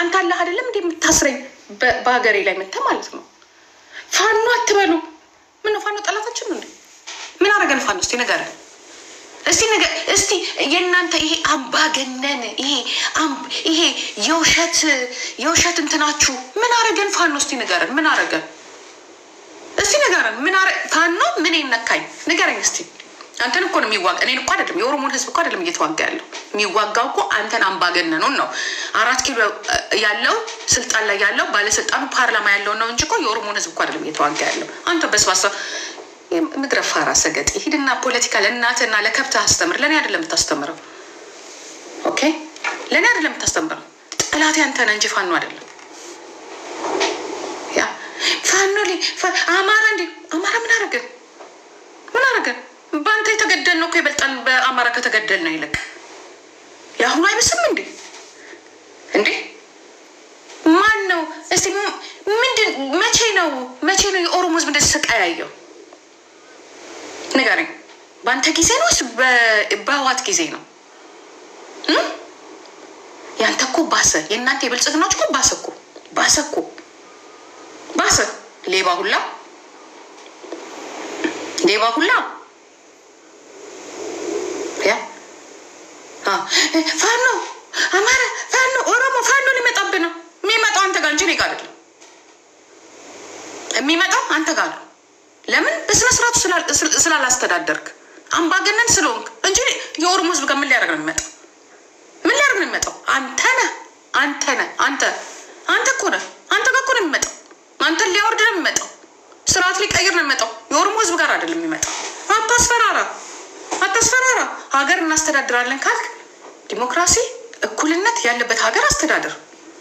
አንተ አለህ አይደለም እንደ የምታስረኝ በሀገሬ ላይ መተህ ማለት ነው። ፋኖ አትበሉ። ምን ነው ፋኖ ጠላታችን ነው እንዴ? ምን አረገን ፋኖ? እስቲ ንገረን እስቲ ነገ እስቲ የእናንተ ይሄ አምባገነን ይሄ ይሄ የውሸት የውሸት እንትናችሁ ምን አረገን ፋኖ? እስቲ ንገረን ምን አረገን? እስቲ ንገረን ምን አረ ፋኖ ምን ይነካኝ ንገረኝ እስቲ። አንተን እኮ ነው የሚዋጋ እኔን እኮ አይደለም የኦሮሞን ህዝብ እኮ አይደለም እየተዋጋ ያለው የሚዋጋው እኮ አንተን አምባገነኑን ነው። አራት ኪሎ ያለው ስልጣን ላይ ያለው ባለስልጣኑ ፓርላማ ያለው ነው እንጂ እኮ የኦሮሞን ህዝብ እኮ አይደለም እየተዋጋ ያለው አንተ በስባሳ ምድረ ፋራ ሰገጥ ሂድና ፖለቲካ ለእናትህና ለከብትህ አስተምር። ለእኔ አይደለም የምታስተምረው። ኦኬ ለእኔ አይደለም የምታስተምረው። ጠላት ያንተ ነህ እንጂ ፋኖ አይደለም። ያ ፋኖ አማራ እንዲ አማራ ምን አረገን? ምን አረገን? በአንተ የተገደል ነው እኮ ይበልጣል። በአማራ ከተገደል ነው ይልቅ የአሁኑ አይመስልም እንዴ? እንዴ ማን ነው እስቲ ምንድን መቼ ነው መቼ ነው የኦሮሞ ህዝብ እንደዚህ ስቃያየው? ንገረኝ። በአንተ ጊዜ ነው ወይስ በህዋት ጊዜ ነው? ያንተ እኮ ባሰ። የእናንተ የብልጽግናዎች እኮ ባሰ እኮ ባሰ እኮ ባሰ። ሌባ ሁላ ሌባ ሁላ ያ ፋኖ አማራ ፋኖ ኦሮሞ ፋኖ ሊመጣብህ ነው። የሚመጣው አንተ ጋር እንጂ እኔ ጋር አይደለም። የሚመጣው አንተ ጋር ነው። ለምን በስነ ስርዓቱ ስላላስተዳደርክ አምባገነን ስለሆንክ እንጂ የኦሮሞ ህዝብ ጋር ምን ሊያደርግ ነው የሚመጣው? ምን ሊያደርግ ነው የሚመጣው? አንተ ነህ አንተ ነህ አንተ አንተ እኮ ነህ አንተ ጋር እኮ ነው የሚመጣው። አንተን ሊያወርድ ነው የሚመጣው። ስርዓት ሊቀይር ነው የሚመጣው። የኦሮሞ ህዝብ ጋር አይደለም የሚመጣው። አታስፈራራ፣ አታስፈራራ። ሀገር እናስተዳድራለን ካልክ ዲሞክራሲ፣ እኩልነት ያለበት ሀገር አስተዳደር።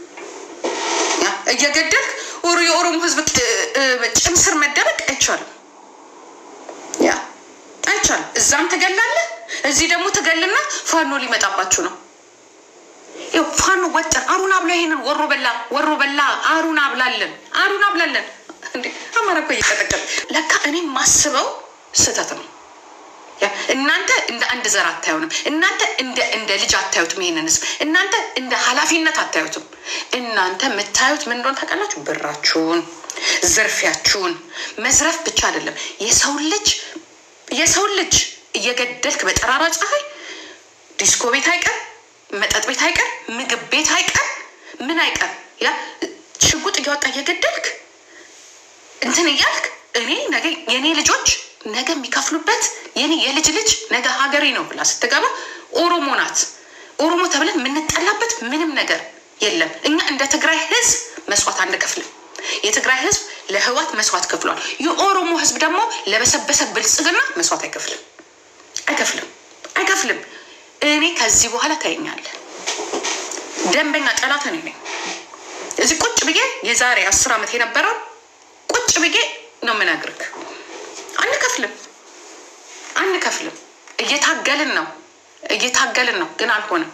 እየገደልክ የኦሮሞ ህዝብ ጭም ስር መደበቅ አይቻልም። ያ አይቻልም። እዛም ትገላለህ፣ እዚህ ደግሞ ትገልና ፋኖ ሊመጣባችሁ ነው። ይኸው ፋኖ ወጠን አሩን አብላ፣ ይሄንን ወሮ በላ ወሮ በላ አሩን አብላለን፣ አሩን አብላለን። እንዴ አማራ እኮ እየቀጠቀጥ ለካ እኔ ማስበው ስህተት ነው። እናንተ እንደ አንድ ዘር አታዩንም። እናንተ እንደ ልጅ አታዩትም። ይሄንን ህዝብ እናንተ እንደ ኃላፊነት አታዩትም። እናንተ የምታዩት ምን እንደሆነ ታውቃላችሁ? ብራችሁን፣ ዝርፊያችሁን። መዝረፍ ብቻ አይደለም የሰው ልጅ የሰው ልጅ እየገደልክ በጠራራ ፀሐይ ዲስኮ ቤት አይቀር፣ መጠጥ ቤት አይቀር፣ ምግብ ቤት አይቀር፣ ምን አይቀር ያ ሽጉጥ እያወጣ እየገደልክ እንትን እያልክ እኔ ነገ የእኔ ልጆች ነገ የሚከፍሉበት የኔ የልጅ ልጅ ነገ ሀገሬ ነው ብላ ስትገባ ኦሮሞ ናት። ኦሮሞ ተብለን የምንጠላበት ምንም ነገር የለም። እኛ እንደ ትግራይ ህዝብ መስዋዕት አንከፍልም። የትግራይ ህዝብ ለህዋት መስዋዕት ከፍሏል። የኦሮሞ ህዝብ ደግሞ ለበሰበሰ ብልጽግና መስዋዕት አይከፍልም፣ አይከፍልም፣ አይከፍልም። እኔ ከዚህ በኋላ ታየኛለህ። ደንበኛ ጠላት እኔ ነኝ። እዚህ ቁጭ ብዬ የዛሬ አስር ዓመት የነበረው ቁጭ ብዬ ነው የምነግርህ። አንከፍልም አንከፍልም። እየታገልን ነው እየታገልን ነው፣ ግን አልሆነም።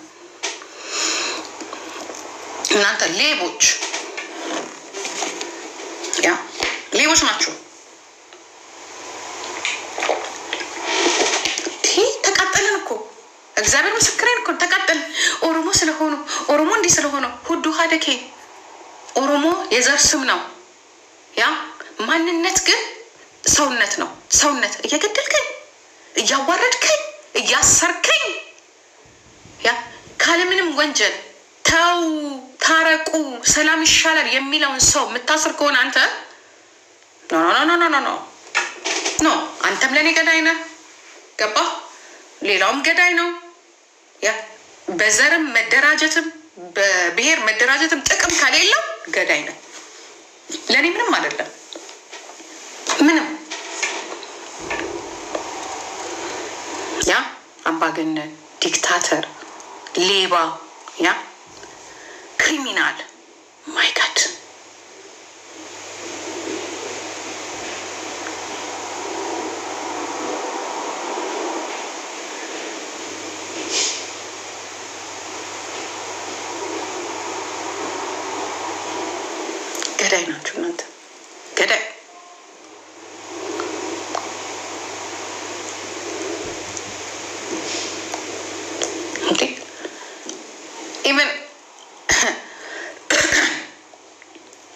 እናንተ ሌቦች ያ ሌቦች ናቸው። ተቃጠልን እኮ እግዚአብሔር ምስክሬን እኮ ተቃጠልን። ኦሮሞ ስለሆኑ ኦሮሞ እንዲህ ስለሆነ ሁዱ ሀደኬ ኦሮሞ የዘር ስም ነው። ያ ማንነት ግን ሰውነት ነው። ሰውነት እየገደልከኝ፣ እያዋረድከኝ፣ እያሰርከኝ ያ ካለምንም ወንጀል ተው፣ ታረቁ፣ ሰላም ይሻላል የሚለውን ሰው የምታስር ከሆነ አንተ ኖ ኖ ኖ ኖ ኖ ኖ አንተም ለእኔ ገዳይ ነህ። ገባ? ሌላውም ገዳይ ነው። ያ በዘርም መደራጀትም በብሔር መደራጀትም ጥቅም ከሌለው ገዳይ ነህ። ለእኔ ምንም አይደለም። ምንም ያ አምባገነን፣ ዲክታተር፣ ሌባ፣ ያ ክሪሚናል ማይ ጋድ ገዳይ ናችሁ እናንተ ገዳይ ኢቨን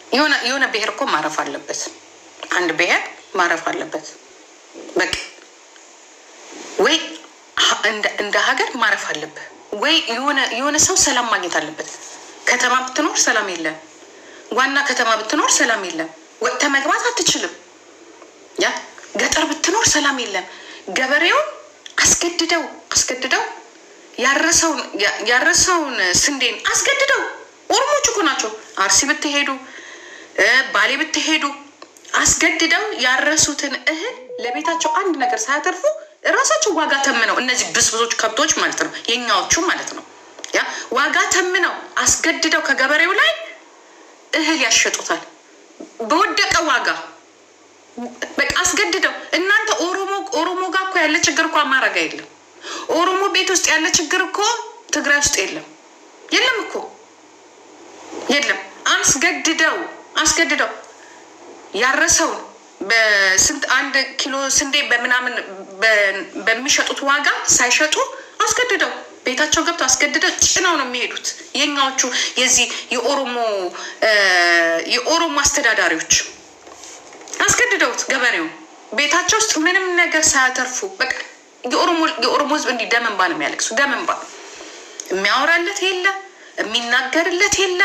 የሆነ የሆነ ብሔር እኮ ማረፍ አለበት። አንድ ብሔር ማረፍ አለበት። በቃ ወይ ሀ- እንደ- እንደ ሀገር ማረፍ አለብህ ወይ የሆነ የሆነ ሰው ሰላም ማግኘት አለበት። ከተማ ብትኖር ሰላም የለም። ዋና ከተማ ብትኖር ሰላም የለም። ወጥተህ መግባት አትችልም። ያ ገጠር ብትኖር ሰላም የለም። ገበሬውን አስገድደው አስገድደው ያረሰውን ያ- ያረሰውን ስንዴን አስገድደው ኦሮሞች እኮ ናቸው። አርሲ ብትሄዱ እ ባሌ ብትሄዱ አስገድደው ያረሱትን እህል ለቤታቸው አንድ ነገር ሳያተርፉ እራሳቸው ዋጋ ተምነው እነዚህ ብስብሶች ከብቶች ማለት ነው የኛዎቹ ማለት ነው ያ ዋጋ ተምነው አስገድደው ከገበሬው ላይ እህል ያሸጡታል በወደቀ ዋጋ በቃ አስገድደው እናንተ ኦሮሞ ኦሮሞ ጋር እኮ ያለ ችግር እኮ አማራ ጋር የለም። ኦሮሞ ቤት ውስጥ ያለ ችግር እኮ ትግራይ ውስጥ የለም የለም እኮ የለም። አስገድደው አስገድደው ያረሰውን በስንት አንድ ኪሎ ስንዴ በምናምን በ- በሚሸጡት ዋጋ ሳይሸጡ አስገድደው ቤታቸው ገብተው አስገድደው ጭነው ነው የሚሄዱት። የኛዎቹ የዚህ የኦሮሞ እ የኦሮሞ አስተዳዳሪዎች አስገድደውት ገበሬውን ቤታቸው ውስጥ ምንም ነገር ሳያተርፉ በቃ የኦሮሞ የኦሮሞ ሕዝብ እንዲህ ደም እንባ ነው የሚያለቅሱ። ደም እንባ የሚያወራለት የለ የሚናገርለት የለ።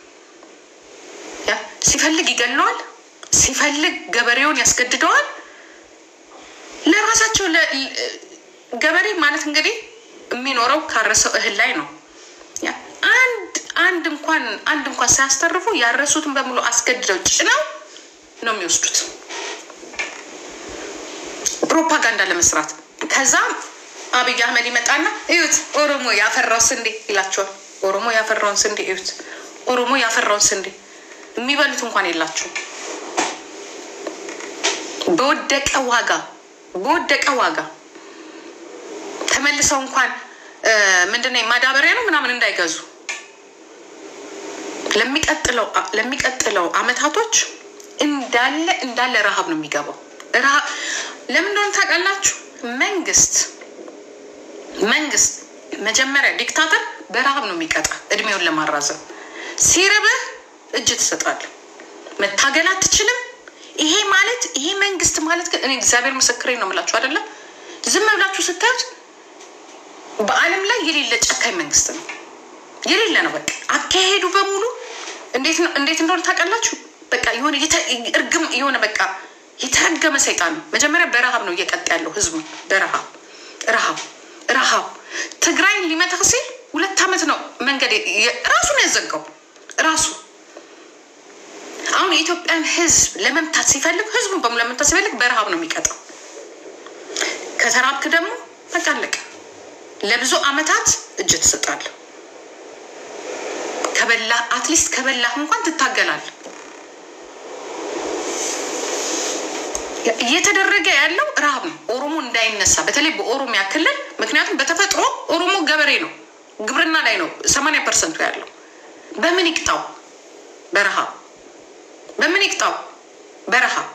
ያ ሲፈልግ ይገለዋል፣ ሲፈልግ ገበሬውን ያስገድደዋል። ለራሳቸው ለ- ለ- ገበሬ ማለት እንግዲህ የሚኖረው ካረሰው እህል ላይ ነው። ያ አንድ አንድ እንኳን አንድ እንኳን ሳያስተርፉ ያረሱትን በሙሉ አስገድደው ጭነው ነው የሚወስዱት ፕሮፓጋንዳ ለመስራት። ከዛ አብይ አህመድ ይመጣና እዩት ኦሮሞ ያፈራው ስንዴ ይላቸዋል። ኦሮሞ ያፈራውን ስንዴ እዩት፣ ኦሮሞ ያፈራውን ስንዴ የሚበሉት እንኳን የላቸውም። በወደቀ ዋጋ በወደቀ ዋጋ ተመልሰው እንኳን ምንድነው ማዳበሪያ ነው ምናምን እንዳይገዙ ለሚቀጥለው ለሚቀጥለው አመታቶች እንዳለ እንዳለ ረሃብ ነው የሚገባው። ረሃብ ለምን እንደሆነ ታውቃላችሁ? መንግስት መንግስት መጀመሪያ ዲክታተር በረሃብ ነው የሚቀጣ እድሜውን ለማራዘም። ሲርብህ እጅ ትሰጣለህ፣ መታገል አትችልም። ይሄ ማለት ይሄ መንግስት ማለት ግን እኔ እግዚአብሔር ምስክሬ ነው የምላችሁ አይደለም። ዝም ብላችሁ ስታዩት በዓለም ላይ የሌለ ጨካኝ መንግስት ነው። የሌለ ነው። በቃ አካሄዱ በሙሉ እንዴት ነው እንዴት እንደሆነ ታውቃላችሁ? በቃ የሆነ የተ- እርግም የሆነ በቃ የተረገመ ሰይጣን ነው። መጀመሪያ በረሃብ ነው እየቀጥ ያለው ህዝቡ በረሃብ ረሃብ ረሃብ ትግራይን ሊመታ ሲል ሁለት ዓመት ነው መንገድ የ- ራሱን ያዘጋው ራሱ አሁን የኢትዮጵያን ህዝብ ለመምታት ሲፈልግ ህዝቡን በሙሉ ለመምታት ሲፈልግ በረሃብ ነው የሚቀጣው። ከተራብክ ደግሞ በቃ አለቀ። ለብዙ አመታት እጅ ትሰጣለህ። ከበላህ አትሊስት ከበላህ እንኳን ትታገላለህ። እየተደረገ ያለው ረሃብ ነው። ኦሮሞ እንዳይነሳ በተለይ በኦሮሚያ ክልል ምክንያቱም በተፈጥሮ ኦሮሞ ገበሬ ነው፣ ግብርና ላይ ነው ሰማንያ ፐርሰንቱ ያለው። በምን ይቅጣው? በረሃብ በምን ይቅጣው? በረሃብ